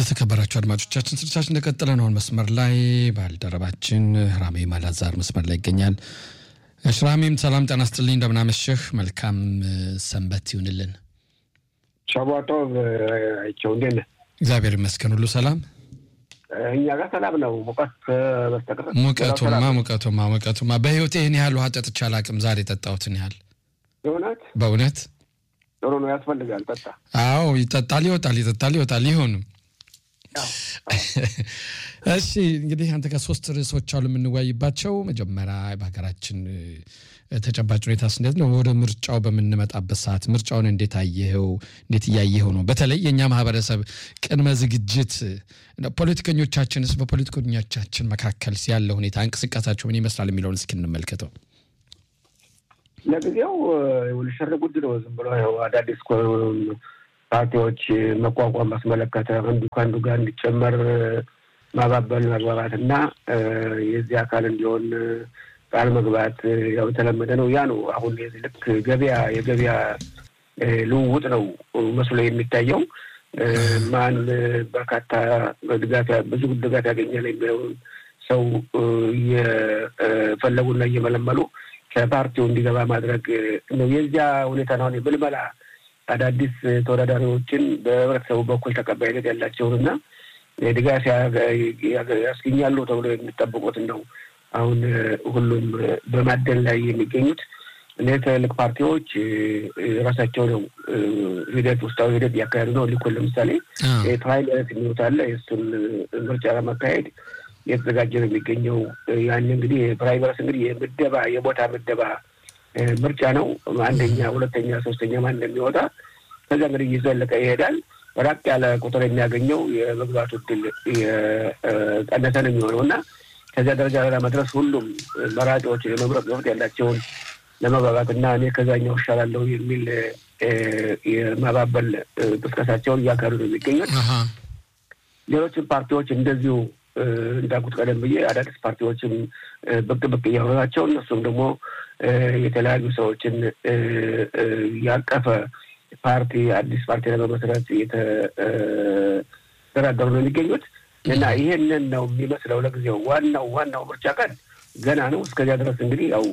የተከበራችሁ አድማጮቻችን ስርቻችን እንደቀጠለ ነው። መስመር ላይ ባልደረባችን ራሜ ማላዛር መስመር ላይ ይገኛል። እሺ ራሜም ሰላም ጤና ይስጥልኝ፣ እንደምናመሸህ መልካም ሰንበት ይሁንልን። ሸቧጦ አይቸው እንዴት ነህ? እግዚአብሔር ይመስገን ሁሉ ሰላም። እኛ ጋር ሰላም ነው። ሙቀት በስተቀር ሙቀቱማ ሙቀቱማ ሙቀቱማ በህይወቴ ይህን ያህል ውሃ ጠጥቼ አላቅም። ዛሬ የጠጣሁትን ያህል በእውነት በእውነት ጥሩ ነው። ያስፈልጋል። ጠጣ። አዎ ይጠጣል፣ ይወጣል፣ ይጠጣል፣ ይወጣል። ይሁንም እሺ እንግዲህ አንተ ከሶስት ርዕሶች አሉ የምንወያይባቸው። መጀመሪያ በሀገራችን ተጨባጭ ሁኔታስ እንዴት ነው? ወደ ምርጫው በምንመጣበት ሰዓት ምርጫውን እንዴት አየኸው? እንዴት እያየኸው ነው? በተለይ የእኛ ማህበረሰብ ቅድመ ዝግጅት፣ ፖለቲከኞቻችንስ በፖለቲከኞቻችን መካከል ያለው ሁኔታ እንቅስቃሴያቸው ምን ይመስላል የሚለውን እስኪ እንመልከተው። ለጊዜው ውልሽር ጉድ ነው። ዝም ብሎ ይኸው አዳዲስ ፓርቲዎች መቋቋም ባስመለከተ አንዱ ከአንዱ ጋር እንዲጨመር ማባበል መግባባት እና የዚህ አካል እንዲሆን ቃል መግባት ያው የተለመደ ነው። ያ ነው አሁን ልክ ገበያ የገበያ ልውውጥ ነው መስሎ የሚታየው። ማን በርካታ ድጋፍ ብዙ ድጋፍ ያገኛል የሚለውን ሰው እየፈለጉና እየመለመሉ ከፓርቲው እንዲገባ ማድረግ ነው። የዚያ ሁኔታ ነው አሁን ብልመላ አዳዲስ ተወዳዳሪዎችን በህብረተሰቡ በኩል ተቀባይነት ያላቸውን እና ድጋፍ ያስገኛሉ ተብሎ የሚጠብቁትን ነው አሁን ሁሉም በማደን ላይ የሚገኙት። ትልልቅ ፓርቲዎች ራሳቸው ነው ሂደት ውስጣዊ ሂደት እያካሄዱ ነው። ሊኮን ለምሳሌ ፕራይመሪስ የሚሉት አለ። የእሱን ምርጫ ለማካሄድ እየተዘጋጀ ነው የሚገኘው። ያን እንግዲህ ፕራይመሪስ እንግዲህ የምደባ የቦታ ምደባ ምርጫ ነው። አንደኛ፣ ሁለተኛ፣ ሶስተኛ ማን እንደሚወጣ ከዚያ እንግዲህ እየዘለቀ ይሄዳል። ራቅ ያለ ቁጥር የሚያገኘው የመግባቱ እድል የቀነሰ ነው የሚሆነው እና ከዚያ ደረጃ ለመድረስ ሁሉም መራጮች የመምረጥ መብት ያላቸውን ለመግባባት እና እኔ ከዛኛው እሻላለሁ የሚል የማባበል ቅስቀሳቸውን እያካሄዱ ነው የሚገኙት። ሌሎችም ፓርቲዎች እንደዚሁ እንዳልኩት ቀደም ብዬ አዳዲስ ፓርቲዎችም ብቅ ብቅ እያሉ ናቸው። እነሱም ደግሞ የተለያዩ ሰዎችን ያቀፈ ፓርቲ አዲስ ፓርቲ ለመመስረት እየተደራደሩ ነው የሚገኙት እና ይሄንን ነው የሚመስለው ለጊዜው። ዋናው ዋናው ምርጫ ቀን ገና ነው። እስከዚያ ድረስ እንግዲህ ያው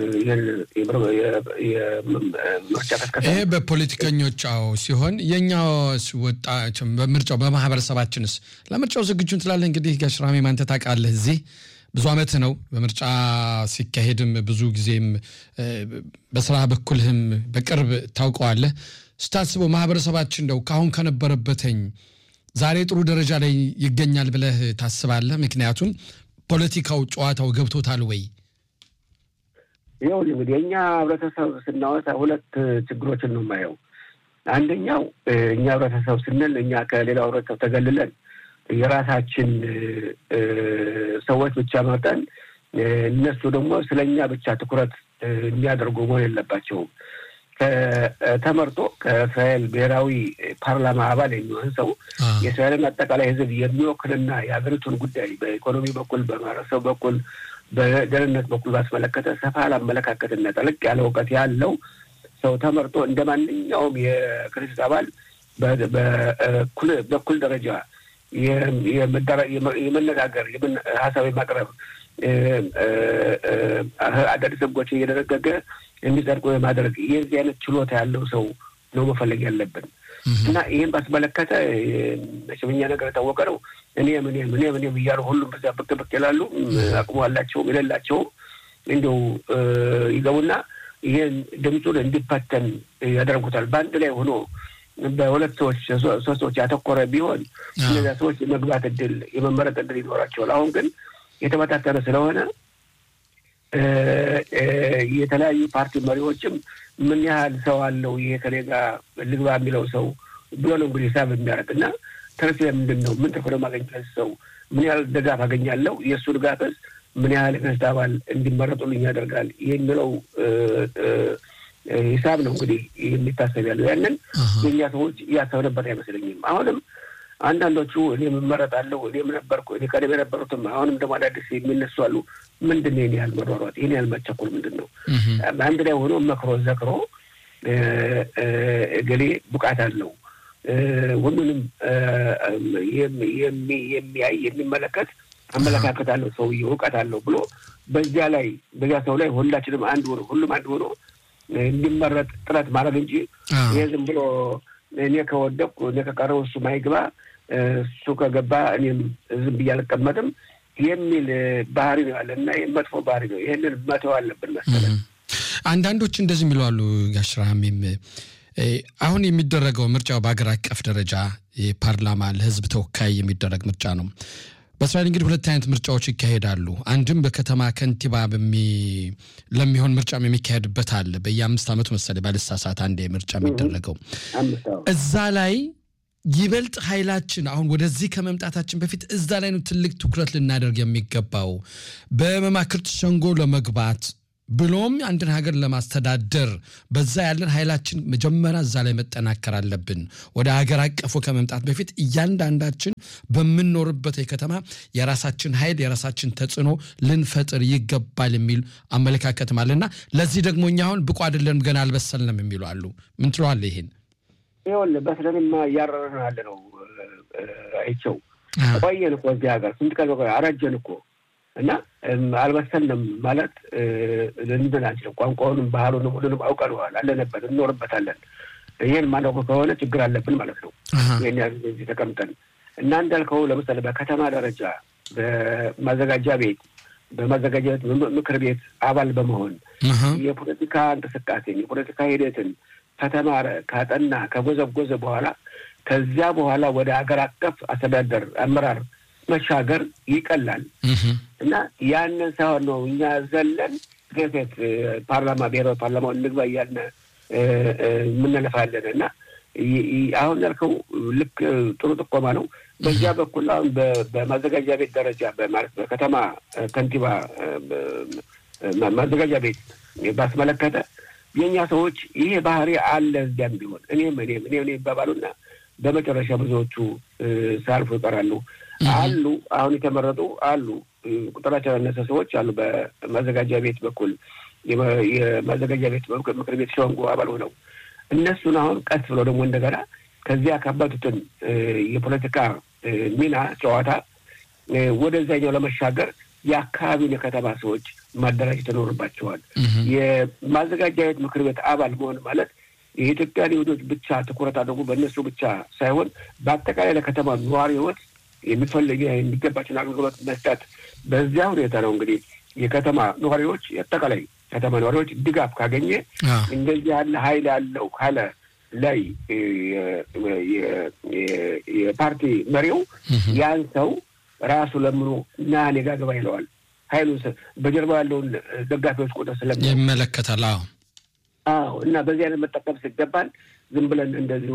የምርጫ ቀስቀሳ ይሄ በፖለቲከኞች አዎ ሲሆን የእኛ ወጣ በምርጫው በማህበረሰባችንስ ለምርጫው ዝግጁ እንትላለን። እንግዲህ ጋሽራሜ ማንተ ታውቃለህ እዚህ ብዙ ዓመት ነው በምርጫ ሲካሄድም ብዙ ጊዜም በስራ በኩልህም በቅርብ ታውቀዋለህ። ስታስበው ማህበረሰባችን እንደው ከአሁን ከነበረበትኝ ዛሬ ጥሩ ደረጃ ላይ ይገኛል ብለህ ታስባለህ? ምክንያቱም ፖለቲካው ጨዋታው ገብቶታል ወይ? ይኸው እንግዲህ የእኛ ህብረተሰብ ስናወሳ ሁለት ችግሮችን ነው የማየው። አንደኛው እኛ ህብረተሰብ ስንል እኛ ከሌላው ህብረተሰብ ተገልለን የራሳችን ሰዎች ብቻ መርጠን እነሱ ደግሞ ስለ እኛ ብቻ ትኩረት የሚያደርጉ መሆን የለባቸውም። ተመርጦ ከእስራኤል ብሔራዊ ፓርላማ አባል የሚሆን ሰው የእስራኤልን አጠቃላይ ህዝብ የሚወክልና የሀገሪቱን ጉዳይ በኢኮኖሚ በኩል በማህበረሰቡ በኩል በደህንነት በኩል ባስመለከተ ሰፋ ያለ ጠለቅ ያለ እውቀት ያለው ሰው ተመርጦ እንደ ማንኛውም የክርስት አባል በኩል ደረጃ የመነጋገር ሀሳብ የማቅረብ አዳዲስ ህጎችን እየደነገገ እንዲጸድቁ የማድረግ የዚህ አይነት ችሎታ ያለው ሰው ነው መፈለግ ያለብን እና ይህን ባስመለከተ መሸመኛ ነገር የታወቀ ነው። እኔም እኔም እኔም እኔም እያሉ ሁሉም በዚያ ብቅ ብቅ ይላሉ። አቅሙ አላቸውም የሌላቸውም እንዲው ይገቡና ይህን ድምፁን እንዲፈተን ያደርጉታል። በአንድ ላይ ሆኖ በሁለት ሰዎች ሶስት ሰዎች ያተኮረ ቢሆን እነዚያ ሰዎች የመግባት እድል የመመረጥ እድል ይኖራቸዋል። አሁን ግን የተበታተነ ስለሆነ የተለያዩ ፓርቲ መሪዎችም ምን ያህል ሰው አለው ይሄ ከኔ ጋር ልግባ የሚለው ሰው ብሎ ነው እንግዲህ ሂሳብ የሚያደርግ እና ትርፍ ምንድን ነው? ምን ትርፍ ነው ማገኘት ሰው ምን ያህል ድጋፍ አገኛለሁ፣ የእሱ ድጋፍስ ምን ያህል ክስት አባል እንዲመረጡልኝ ያደርጋል የሚለው ሂሳብ ነው እንግዲህ የሚታሰብ ያለው። ያንን የእኛ ሰዎች እያሰብንበት አይመስለኝም። አሁንም አንዳንዶቹ እኔም እመረጣለሁ እኔም ነበርኩ እኔ ቀደም የነበሩትም አሁንም ደግሞ አዳዲስ የሚነሱ አሉ። ምንድን ነው ይህን ያህል መሯሯጥ? ይህን ያህል መቸኮል ምንድን ነው? አንድ ላይ ሆኖ መክሮ ዘክሮ እገሌ ብቃት አለው ሁሉንም የሚያይ የሚመለከት አመለካከት አለው ሰውዬ እውቀት አለው ብሎ በዚያ ላይ በዚያ ሰው ላይ ሁላችንም አንድ ሆኖ ሁሉም አንድ ሆኖ እንዲመረጥ ጥረት ማድረግ እንጂ ይህ ዝም ብሎ እኔ ከወደቅኩ እኔ ከቀረው እሱ ማይግባ እሱ ከገባ እኔም ዝም ብዬ አልቀመጥም የሚል ባህሪ ነው ያለ እና መጥፎ ባህሪ ነው። ይህንን መተው አለብን መሰለኝ። አንዳንዶች እንደዚህ የሚሉ አሉ። ጋሽራሚም አሁን የሚደረገው ምርጫው በሀገር አቀፍ ደረጃ የፓርላማ ለህዝብ ተወካይ የሚደረግ ምርጫ ነው። በእስራኤል እንግዲህ ሁለት አይነት ምርጫዎች ይካሄዳሉ። አንድም በከተማ ከንቲባ ለሚሆን ምርጫም የሚካሄድበት አለ። በየአምስት ዓመቱ መሰለኝ ባልሳሳት አንድ ምርጫ የሚደረገው እዛ ላይ ይበልጥ ኃይላችን አሁን ወደዚህ ከመምጣታችን በፊት እዛ ላይ ነው ትልቅ ትኩረት ልናደርግ የሚገባው በመማክርት ሸንጎ ለመግባት ብሎም አንድን ሀገር ለማስተዳደር በዛ ያለን ኃይላችን መጀመሪያ እዛ ላይ መጠናከር አለብን። ወደ ሀገር አቀፉ ከመምጣት በፊት እያንዳንዳችን በምንኖርበት የከተማ የራሳችን ኃይል የራሳችን ተጽዕኖ ልንፈጥር ይገባል የሚል አመለካከትም አለና ለዚህ ደግሞ እኛ አሁን ብቁ አይደለንም ገና አልበሰልንም የሚሉ አሉ። ምን ትለዋለህ ይሄን? ይኸውልህ በስለንማ እያረረን ያለ ነው። አይቸው ቆየን እኮ እዚህ ሀገር ስንት ቀን አረጀን እኮ እና አልበሰልንም ማለት ልንድን አንችልም። ቋንቋውንም ባህሉንም ሁሉንም አውቀነዋል፣ አለንበት፣ እንኖርበታለን። ይህን ማነው ከሆነ ችግር አለብን ማለት ነው። ይህን ያህል እዚህ ተቀምጠን እና እንዳልከው ለምሳሌ በከተማ ደረጃ በማዘጋጃ ቤት በማዘጋጃ ቤት ምክር ቤት አባል በመሆን የፖለቲካ እንቅስቃሴን የፖለቲካ ሂደትን ከተማረ ካጠና ከጎዘጎዘ በኋላ ከዚያ በኋላ ወደ ሀገር አቀፍ አስተዳደር አመራር መሻገር ይቀላል እና ያንን ሳይሆን ነው እኛ ዘለን ገፌት ፓርላማ ብሔራዊ ፓርላማውን እንግባ እያልን የምንለፋለን እና አሁን ያልከው ልክ ጥሩ ጥቆማ ነው። በዚያ በኩል አሁን በማዘጋጃ ቤት ደረጃ ማለት በከተማ ከንቲባ ማዘጋጃ ቤት ባስመለከተ የእኛ ሰዎች ይሄ ባህሪ አለ እዚያም ቢሆን እኔም እኔም እኔ እኔ ይባባሉና በመጨረሻ ብዙዎቹ ሳያልፉ ይቀራሉ። አሉ አሁን የተመረጡ አሉ ቁጥራቸው ያነሰ ሰዎች አሉ። በማዘጋጃ ቤት በኩል የማዘጋጃ ቤት ምክር ቤት ሸንጎ አባል ሆነው እነሱን አሁን ቀስ ብለው ደግሞ እንደገና ከዚያ ካባቱትን የፖለቲካ ሚና ጨዋታ ወደዛኛው ለመሻገር የአካባቢውን የከተማ ሰዎች ማደራጀት ይኖርባቸዋል። የማዘጋጃ ቤት ምክር ቤት አባል መሆን ማለት የኢትዮጵያን ይሁዶች ብቻ ትኩረት አድርጎ በእነሱ ብቻ ሳይሆን በአጠቃላይ ለከተማ ነዋሪ ህይወት የሚፈልግ የሚገባቸውን አገልግሎት መስጠት። በዚያ ሁኔታ ነው እንግዲህ የከተማ ነዋሪዎች የአጠቃላይ ከተማ ነዋሪዎች ድጋፍ ካገኘ እንደዚህ ያለ ኃይል ያለው ካለ ላይ የፓርቲ መሪው ያን ሰው ራሱ ለምኖ ና እኔ ጋ ግባ ይለዋል። ኃይሉ በጀርባ ያለውን ደጋፊዎች ቁጥር ስለሚ ይመለከታል። አዎ አዎ። እና በዚህ አይነት መጠቀም ሲገባል ዝም ብለን እንደዚሁ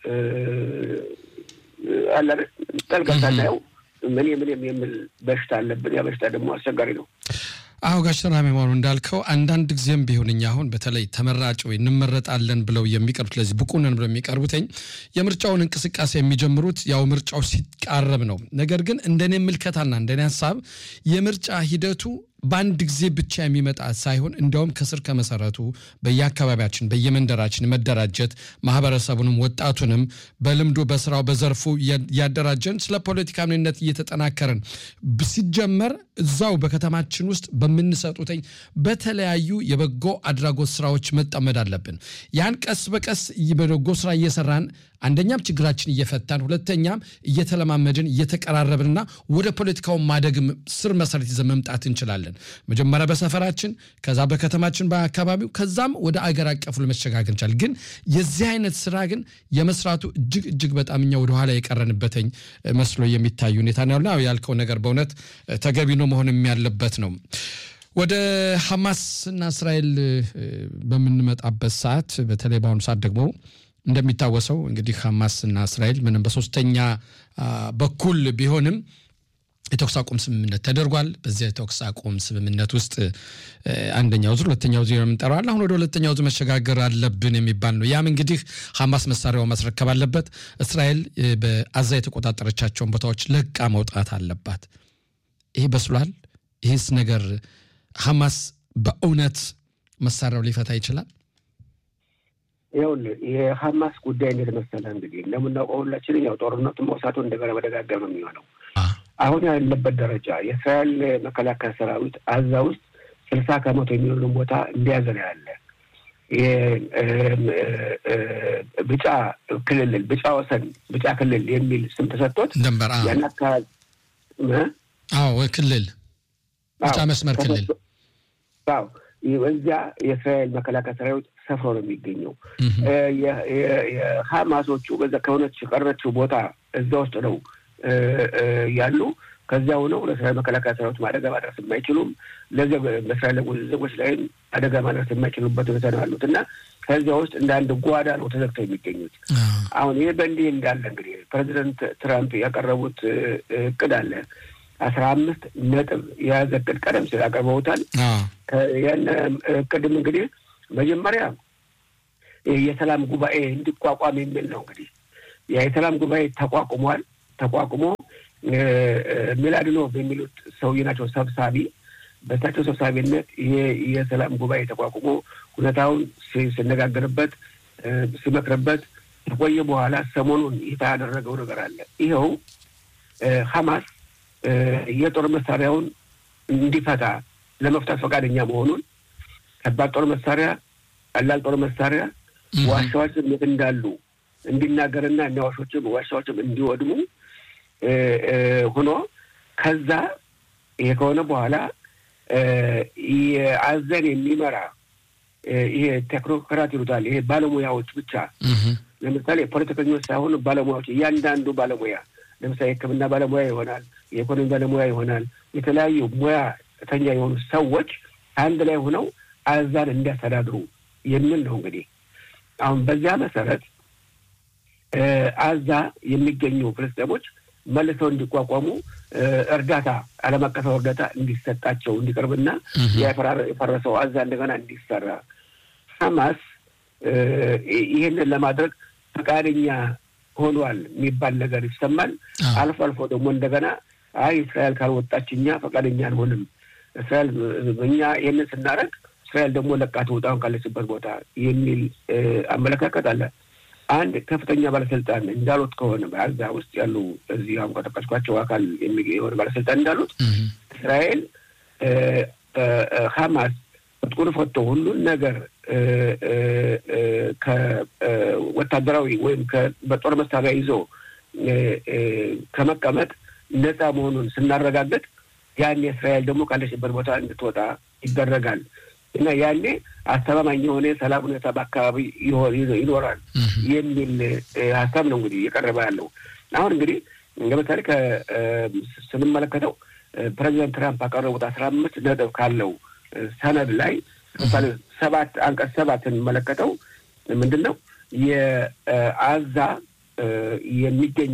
አለ ጠልቀን ሳናየው ምን ምንም የሚል በሽታ አለብን። ያ በሽታ ደግሞ አስቸጋሪ ነው። አሁ ጋሽ ሰላሜ መሆኑ እንዳልከው አንዳንድ ጊዜም ቢሆን እኛ አሁን በተለይ ተመራጭ ወይ እንመረጣለን ብለው የሚቀርቡት ለዚህ ብቁ ነን ብለው የሚቀርቡትኝ የምርጫውን እንቅስቃሴ የሚጀምሩት ያው ምርጫው ሲቃረብ ነው። ነገር ግን እንደኔ ምልከታና እንደኔ ሀሳብ የምርጫ ሂደቱ በአንድ ጊዜ ብቻ የሚመጣ ሳይሆን እንዲያውም ከስር ከመሰረቱ በየአካባቢያችን በየመንደራችን መደራጀት ማህበረሰቡንም ወጣቱንም በልምዱ በስራው በዘርፉ ያደራጀን ስለ ፖለቲካ ምንነት እየተጠናከርን ሲጀመር እዛው በከተማችን ውስጥ በምንሰጡትኝ በተለያዩ የበጎ አድራጎት ስራዎች መጠመድ አለብን። ያን ቀስ በቀስ በበጎ ስራ እየሰራን አንደኛም ችግራችን እየፈታን ሁለተኛም እየተለማመድን እየተቀራረብንና ወደ ፖለቲካው ማደግም ስር መሰረት ይዘን መምጣት እንችላለን። መጀመሪያ በሰፈራችን፣ ከዛ በከተማችን በአካባቢው፣ ከዛም ወደ አገር አቀፉ ለመሸጋገር እንችላለን። ግን የዚህ አይነት ስራ ግን የመስራቱ እጅግ እጅግ በጣም እኛ ወደኋላ የቀረንበትኝ መስሎ የሚታይ ሁኔታ ነው ያለው። ያልከው ነገር በእውነት ተገቢ ነው መሆንም ያለበት ነው። ወደ ሐማስና እስራኤል በምንመጣበት ሰዓት በተለይ በአሁኑ ሰዓት ደግሞ እንደሚታወሰው እንግዲህ ሐማስና እስራኤል ምንም በሶስተኛ በኩል ቢሆንም የተኩስ አቁም ስምምነት ተደርጓል። በዚያ የተኩስ አቁም ስምምነት ውስጥ አንደኛው ዙር፣ ሁለተኛው ዙር የምንጠራዋል። አሁን ወደ ሁለተኛው ዙር መሸጋገር አለብን የሚባል ነው። ያም እንግዲህ ሐማስ መሳሪያው ማስረከብ አለበት፣ እስራኤል በአዛ የተቆጣጠረቻቸውን ቦታዎች ለቃ መውጣት አለባት። ይሄ በስሏል። ይህስ ነገር ሐማስ በእውነት መሳሪያው ሊፈታ ይችላል? ይኸውልህ የሀማስ ጉዳይ እንዴት መሰለህ እንግዲህ እንደምናውቀው ሁላችንም ያው ጦርነቱ መውሳቱ እንደገና መደጋገም ነው የሚሆነው። አሁን ያለበት ደረጃ የእስራኤል መከላከያ ሰራዊት አዛ ውስጥ ስልሳ ከመቶ የሚሆኑን ቦታ እንደያዘ ነው ያለ ብጫ ክልል ብጫ ወሰን ብጫ ክልል የሚል ስም ተሰጥቶት ደንበር ያን አካባቢ አዎ ክልል ብጫ መስመር ክልል አዎ እዚያ የእስራኤል መከላከያ ሰራዊት ሰፍሮ ነው የሚገኘው። የሀማሶቹ በዛ ከሆነች ቀረችው ቦታ እዛ ውስጥ ነው ያሉ። ከዚያ ሆነው ለእስራኤል መከላከያ ሰራዊት አደጋ ማድረስ የማይችሉም በእስራኤል ዜጎች ላይም አደጋ ማድረስ የማይችሉበት ሁኔታ ነው ያሉት እና ከዚያ ውስጥ እንደ አንድ ጓዳ ነው ተዘግተው የሚገኙት። አሁን ይህ በእንዲህ እንዳለ እንግዲህ ፕሬዚደንት ትራምፕ ያቀረቡት እቅድ አለ አስራ አምስት ነጥብ የያዘ እቅድ ቀደም ሲል አቅርበውታል። ያን እቅድም እንግዲህ መጀመሪያ የሰላም ጉባኤ እንዲቋቋም የሚል ነው። እንግዲህ የሰላም ጉባኤ ተቋቁሟል። ተቋቁሞ ሚላድኖቭ የሚሉት ሰውዬ ናቸው ሰብሳቢ። በእሳቸው ሰብሳቢነት ይሄ የሰላም ጉባኤ ተቋቁሞ ሁኔታውን ሲነጋገርበት ሲመክርበት ከቆየ በኋላ ሰሞኑን ይፋ ያደረገው ነገር አለ። ይኸው ሀማስ የጦር መሳሪያውን እንዲፈታ ለመፍታት ፈቃደኛ መሆኑን ከባድ ጦር መሳሪያ፣ ቀላል ጦር መሳሪያ ዋሻዎችም የት እንዳሉ እንዲናገርና እኛ ዋሾችም ዋሻዎችም እንዲወድሙ ሆኖ ከዛ ይሄ ከሆነ በኋላ የአዘን የሚመራ ይሄ ቴክኖክራት ይሉታል። ይሄ ባለሙያዎች ብቻ ለምሳሌ ፖለቲከኞች ሳይሆኑ ባለሙያዎች፣ እያንዳንዱ ባለሙያ ለምሳሌ የሕክምና ባለሙያ ይሆናል፣ የኢኮኖሚ ባለሙያ ይሆናል። የተለያዩ ሙያተኛ የሆኑ ሰዎች አንድ ላይ ሆነው አዛን እንዲያስተዳድሩ የሚል ነው። እንግዲህ አሁን በዚያ መሰረት አዛ የሚገኙ ፍልስጤሞች መልሰው እንዲቋቋሙ እርዳታ ዓለም አቀፋዊ እርዳታ እንዲሰጣቸው እንዲቀርብና የፈረሰው አዛ እንደገና እንዲሰራ ሐማስ ይህንን ለማድረግ ፈቃደኛ ሆኗል የሚባል ነገር ይሰማል። አልፎ አልፎ ደግሞ እንደገና አይ እስራኤል ካልወጣች እኛ ፈቃደኛ አንሆንም፣ እስራኤል እኛ ይህንን ስናደርግ እስራኤል ደግሞ ለቃ ትውጣ ካለችበት ቦታ የሚል አመለካከት አለ። አንድ ከፍተኛ ባለስልጣን እንዳሉት ከሆነ በአዛ ውስጥ ያሉ እዚህ አሁን ከጠቀስኳቸው አካል የሆነ ባለስልጣን እንዳሉት እስራኤል ሀማስ ትጥቁን ፈቶ ሁሉን ነገር ከወታደራዊ ወይም በጦር መሳሪያ ይዞ ከመቀመጥ ነፃ መሆኑን ስናረጋግጥ ያኔ እስራኤል ደግሞ ካለችበት ቦታ እንድትወጣ ይደረጋል እና ያኔ አስተማማኝ የሆነ የሰላም ሁኔታ በአካባቢ ይኖራል የሚል ሀሳብ ነው እንግዲህ እየቀረበ ያለው። አሁን እንግዲህ ለምሳሌ ስንመለከተው ፕሬዚደንት ትራምፕ ያቀረቡት አስራ አምስት ነጥብ ካለው ሰነድ ላይ ለምሳሌ ሰባት አንቀጽ ሰባት ስንመለከተው ምንድን ነው የአዛ የሚገኙ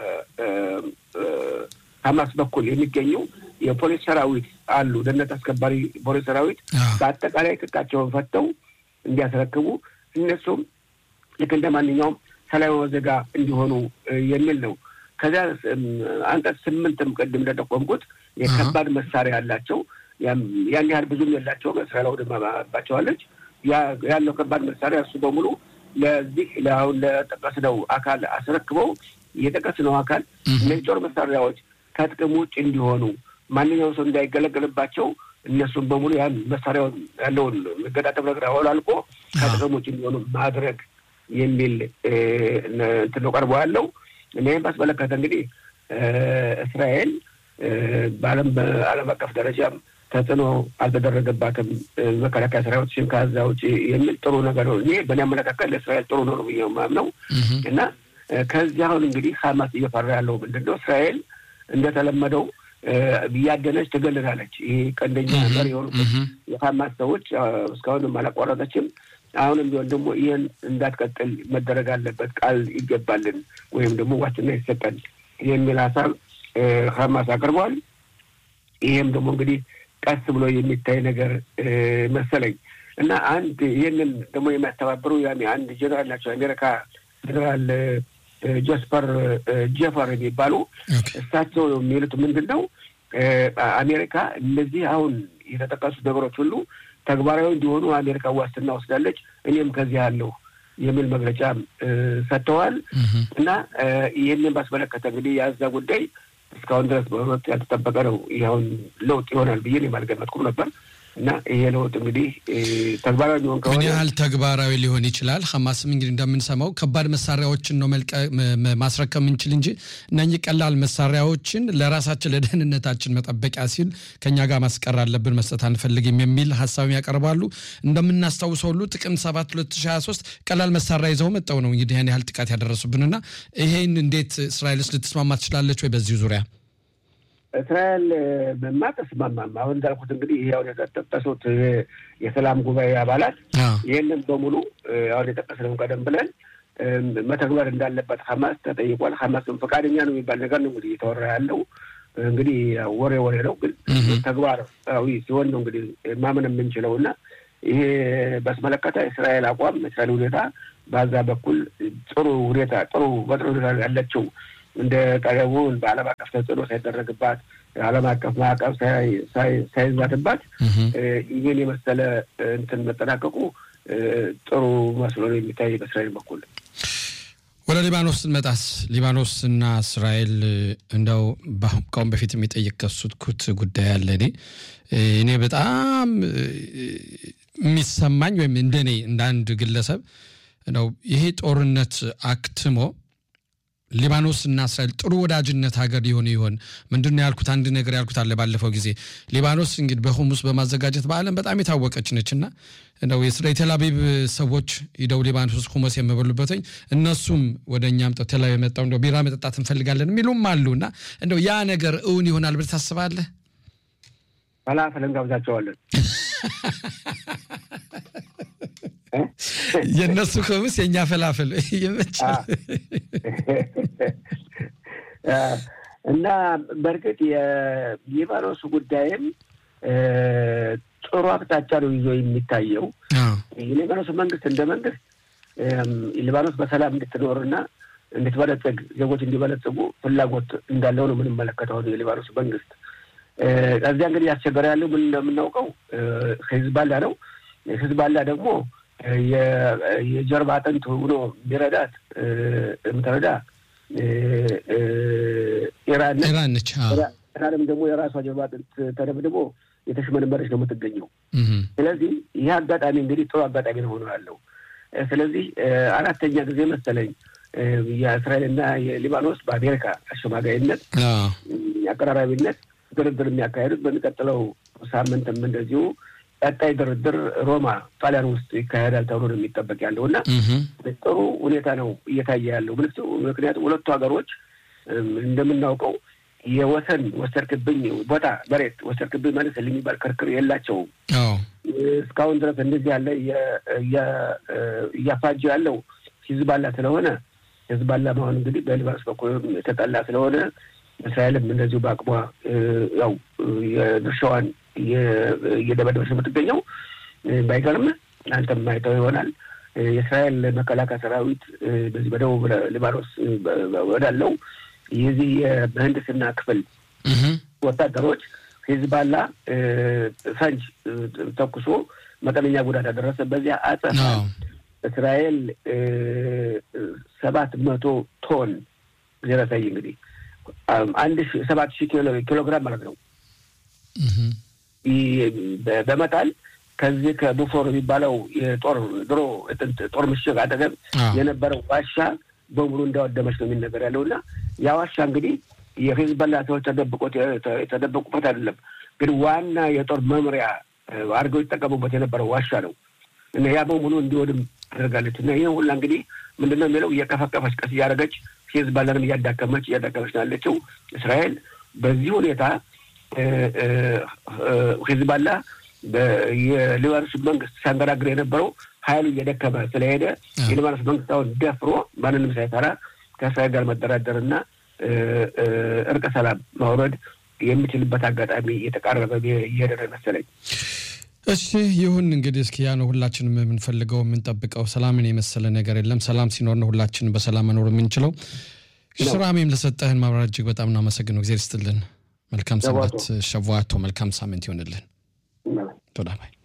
ሀማስ በኩል የሚገኙ የፖሊስ ሰራዊት አሉ፣ ደህንነት አስከባሪ ፖሊስ ሰራዊት በአጠቃላይ ትጥቃቸውን ፈተው እንዲያስረክቡ እነሱም ልክ እንደ ማንኛውም ሰላማዊ ዜጋ እንዲሆኑ የሚል ነው። ከዚያ አንቀጽ ስምንትም ቅድም እንደጠቆምኩት የከባድ መሳሪያ ያላቸው ያን ያህል ብዙም የላቸውም። እስራኤል አውድማባቸዋለች። ያለው ከባድ መሳሪያ እሱ በሙሉ ለዚህ ለአሁን ለጠቀስነው አካል አስረክበው የጠቀስነው አካል እነዚህ ጦር መሳሪያዎች ከጥቅም ውጭ እንዲሆኑ ማንኛውም ሰው እንዳይገለገልባቸው እነሱም በሙሉ ያን መሳሪያውን ያለውን መገጣጠም ነገር አወላልቆ ከጥቅም ውጭ እንዲሆኑ ማድረግ የሚል እንትን ነው ቀርቦ ያለው። እኔም ባስመለከተ እንግዲህ እስራኤል በዓለም በዓለም አቀፍ ደረጃም ተጽዕኖ አልተደረገባትም መከላከያ ሰራዊቶችን ከዛ ውጭ የሚል ጥሩ ነገር ነው። ይሄ በእኔ አመለካከት ለእስራኤል ጥሩ ነው ብዬ የማምነው እና ከዚህ አሁን እንግዲህ ሀማስ እየፈራ ያለው ምንድን ነው? እስራኤል እንደተለመደው እያደነች ትገልላለች። ይሄ ቀንደኛ መሪ የሆኑት የሀማስ ሰዎች እስካሁንም አላቋረጠችም። አሁንም ቢሆን ደግሞ ይህን እንዳትቀጥል መደረግ አለበት፣ ቃል ይገባልን ወይም ደግሞ ዋስትና ይሰጠን የሚል ሀሳብ ሀማስ አቅርቧል። ይሄም ደግሞ እንግዲህ ቀስ ብሎ የሚታይ ነገር መሰለኝ እና አንድ ይህንን ደግሞ የሚያስተባብሩ ያኔ አንድ ጀነራል ናቸው የአሜሪካ ጀነራል ጆስፐር ጀፈር የሚባሉ እሳቸው የሚሉት ምንድን ነው አሜሪካ እነዚህ አሁን የተጠቀሱት ነገሮች ሁሉ ተግባራዊ እንዲሆኑ አሜሪካ ዋስትና ወስዳለች። እኔም ከዚህ አለሁ የሚል መግለጫ ሰጥተዋል እና ይህንን ባስመለከተ እንግዲህ የዛ ጉዳይ እስካሁን ድረስ በእውነት ያልተጠበቀ ነው። ይኸውን ለውጥ ይሆናል ብዬ አልገመትኩም ነበር እና ይሄ ለውጥ እንግዲህ ተግባራዊ ሊሆን ከሆነ ምን ያህል ተግባራዊ ሊሆን ይችላል? ሐማስም እንግዲህ እንደምንሰማው ከባድ መሳሪያዎችን ነው ማስረከብ የምንችል እንጂ እነኚህ ቀላል መሳሪያዎችን ለራሳችን ለደህንነታችን መጠበቂያ ሲል ከኛ ጋር ማስቀር አለብን፣ መስጠት አንፈልግም የሚል ሀሳብም ያቀርባሉ። እንደምናስታውሰው ሁሉ ጥቅምት 7 2023 ቀላል መሳሪያ ይዘው መጠው ነው እንግዲህ ያን ያህል ጥቃት ያደረሱብንና ይሄን እንዴት እስራኤልስ ልትስማማ ትችላለች ወይ በዚህ ዙሪያ? እስራኤል በማ ተስማማም። አሁን እንዳልኩት እንግዲህ ይህ አሁን የጠቀሱት የሰላም ጉባኤ አባላት ይህንን በሙሉ አሁን የጠቀስነው ቀደም ብለን መተግበር እንዳለበት ሀማስ ተጠይቋል። ሀማስም ፈቃደኛ ነው የሚባል ነገር ነው እንግዲህ እየተወራ ያለው እንግዲህ ወሬ ወሬ ነው፣ ግን ተግባራዊ ሲሆን ነው እንግዲህ ማመን የምንችለው እና ይሄ በስመለከተ እስራኤል አቋም እስራኤል ሁኔታ በዛ በኩል ጥሩ ሁኔታ ጥሩ በጥሩ ሁኔታ ያለችው እንደ ቀደሙን በዓለም አቀፍ ተጽዕኖ ሳይደረግባት ዓለም አቀፍ ማዕቀብ ሳይዛትባት ይህን የመሰለ እንትን መጠናቀቁ ጥሩ መስሎ ነው የሚታይ በእስራኤል በኩል። ወደ ሊባኖስ ስንመጣስ ሊባኖስ እና እስራኤል እንደው ከአሁን በፊት የሚጠየቀሱት ጉዳይ አለ። እኔ እኔ በጣም የሚሰማኝ ወይም እንደኔ እንደ አንድ ግለሰብ ነው ይሄ ጦርነት አክትሞ ሊባኖስ እና እስራኤል ጥሩ ወዳጅነት ሀገር ሊሆኑ ይሆን? ምንድን ነው ያልኩት? አንድ ነገር ያልኩት አለ ባለፈው ጊዜ ሊባኖስ እንግዲህ በሁሙስ በማዘጋጀት በዓለም በጣም የታወቀች ነች እና እንደው የቴል አቪቭ ሰዎች ሂደው ሊባኖስ ውስጥ ሁመስ የምበሉበትኝ እነሱም ወደ እኛም ቴል አቪቭ የመጣው እንደው ቢራ መጠጣት እንፈልጋለን የሚሉም አሉ እና እንደው ያ ነገር እውን ይሆናል ብለህ ታስባለህ? ፈላፈል እንጋብዛቸዋለን። የእነሱ ሁምስ የእኛ ፈላፍል ይመቻል። እና በእርግጥ የሊባኖስ ጉዳይም ጥሩ አቅጣጫ ነው ይዞ የሚታየው። የሊባኖስ መንግስት እንደ መንግስት ሊባኖስ በሰላም እንድትኖርና እንድትበለጽግ ዜጎች እንዲበለጽጉ ፍላጎት እንዳለው ነው የምንመለከተው የሊባኖስ መንግስት። ከዚያ እንግዲህ ያስቸገረ ያለው ምን እንደምናውቀው ሂዝባላ ነው። ሂዝባላ ደግሞ የጀርባ አጥንት ሆኖ የሚረዳት የምትረዳ ኢራን ነች። ኢራንም ደግሞ የራሷ ጀርባ አጥንት ተደብድቦ የተሽመነመረች ነው የምትገኘው። ስለዚህ ይህ አጋጣሚ እንግዲህ ጥሩ አጋጣሚ ነው ሆኖ ያለው። ስለዚህ አራተኛ ጊዜ መሰለኝ የእስራኤልና የሊባኖስ በአሜሪካ አሸማጋይነት አቀራራቢነት ድርድር የሚያካሄዱት በሚቀጥለው ሳምንትም እንደዚሁ ቀጣይ ድርድር ሮማ ጣሊያን ውስጥ ይካሄዳል ተብሎ ነው የሚጠበቅ ያለው እና ጥሩ ሁኔታ ነው እየታየ ያለው። ምክንያቱም ሁለቱ ሀገሮች እንደምናውቀው የወሰን ወሰድክብኝ ቦታ መሬት ወሰድክብኝ መልስ የሚባል ክርክር የላቸውም። እስካሁን ድረስ እንደዚህ ያለ እያፋጀ ያለው ሂዝባላ ስለሆነ ሂዝባላ መሆን እንግዲህ በሊባኖስ በኩል የተጠላ ስለሆነ እስራኤልም እንደዚሁ በአቅሟ ያው የድርሻዋን እየደበደበች የምትገኘው ባይገርም አንተም ማይተው ይሆናል። የእስራኤል መከላከያ ሰራዊት በዚህ በደቡብ ሊባኖስ ወዳለው የዚህ የምህንድስና ክፍል ወታደሮች ሂዝባላ ፈንጅ ተኩሶ መጠነኛ ጉዳት ያደረሰ በዚያ አጸፋ እስራኤል ሰባት መቶ ቶን ዜረሳይ እንግዲህ አንድ ሰባት ሺህ ኪሎ ግራም ማለት ነው በመጣል ከዚህ ከቡፎር የሚባለው የጦር ድሮ ጦር ምሽግ አጠገብ የነበረው ዋሻ በሙሉ እንዳወደመች ነው የሚነገር ያለው እና ያ ዋሻ እንግዲህ የሂዝቦላ ሰዎች ተደብቆት የተደበቁበት አይደለም፣ ግን ዋና የጦር መምሪያ አድርገው ይጠቀሙበት የነበረው ዋሻ ነው እና ያ በሙሉ እንዲወድም አድርጋለች እና ይህ ሁላ እንግዲህ ምንድነው የሚለው እየቀፈቀፈች ቀስ እያደረገች ሂዝቦላንም እያዳከመች እያዳከመች ነው ያለችው እስራኤል በዚህ ሁኔታ ሂዝቦላ የሊባኖስ መንግስት ሲያንገራግር የነበረው ኃይሉ እየደከመ ስለሄደ የሊባኖስ መንግስት አሁን ደፍሮ ማንንም ሳይፈራ ከእስራኤል ጋር መደራደርና እርቀ ሰላም ማውረድ የሚችልበት አጋጣሚ እየተቃረበ እየሄደ መሰለኝ። እሺ ይሁን እንግዲህ እስኪ ያ ነው ሁላችንም የምንፈልገው የምንጠብቀው። ሰላምን የመሰለ ነገር የለም። ሰላም ሲኖር ነው ሁላችንም በሰላም መኖር የምንችለው። ስራሜም ለሰጠህን ማብራሪያ እጅግ በጣም እናመሰግነው። እግዚአብሔር ይስጥልን። መልካም ሰንበት። ሸዋቶ መልካም ሳምንት ይሆንልን። ቶዳ ባይ